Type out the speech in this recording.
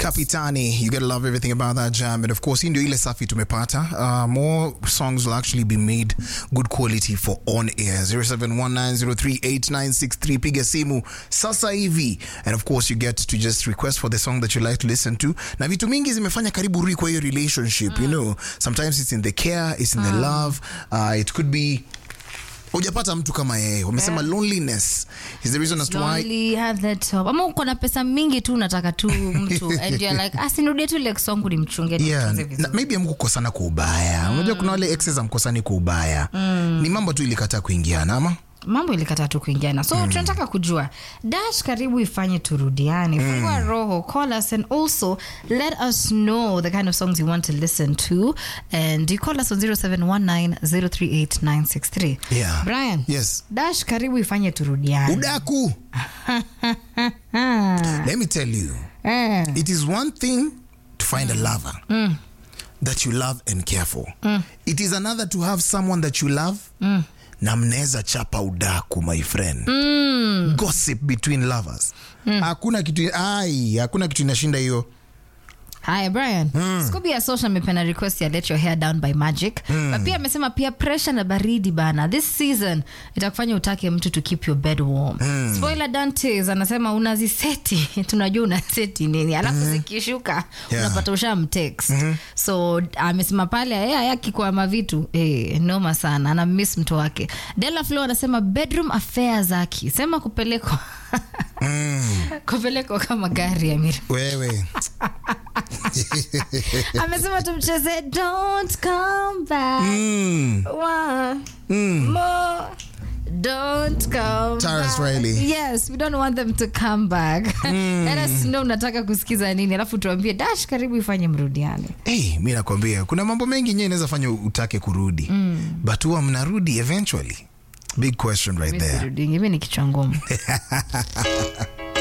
Kapitani, you gotta love everything about that jam. And of course, hii ndio ile safi tumepata. Uh, more songs will actually be made good quality for on air. 0719038963 piga simu sasa hivi. And of course, you get to just request for the song that you like to listen to. Na vitu mingi zimefanya karibu rui kwa hiyo relationship, you know. Sometimes it's in the care, it's in the love. Uh, it could be hujapata mtu kama yeye wamesema loneliness is the reason as to why Lonely, have that top. ama uko na pesa mingi tu unataka tu mtu and you're like asinirudie tu lex wangu nimchunge yeah, nimtunze na, vizuri." maybe amkukosana kwa ubaya unajua kuna wale exes amkosani kwa ubaya ni mambo tu ilikataa kuingiana ama mambo ilikataa tu kuingiana so tunataka kujua dash karibu ifanye turudiane fungua roho call us and also let us know the kind of songs you want to listen to and you call us on 0719038963 Yeah. brian Yes. dash karibu ifanye turudiane udaku let me tell you Eh. it is one thing to find a lover that you love and care for it is another to have someone that you love na mnaweza chapa udaku my friend gossip between lovers hakuna kitu ai hakuna kitu inashinda hiyo haya brian scooby ya social amependa request ya let your hair down by magic but pia amesema pia pressure na baridi bana this season itakufanya utake mtu to keep your bed warm spoiler dantes anasema unaziseti tunajua unaseti nini alafu zikishuka Yeah. unapata ushamtext so amesema pale yeye ayakikwama vitu eh, noma sana ana miss mtu wake dela flo anasema bedroom affair zaki sema kupelekwa kupelekwa kama gari ya mira wewe amesema tumcheze don't come back mm. one more don't come Tyrus back. Riley. yes we don't want them to come back let us know unataka kusikiza nini alafu tuambie dash karibu ifanye mrudiane hey, mi nakwambia kuna mambo mengi nyewe inaweza fanya utake kurudi but huwa mnarudi eventually big question right there mi ni kichwa ngumu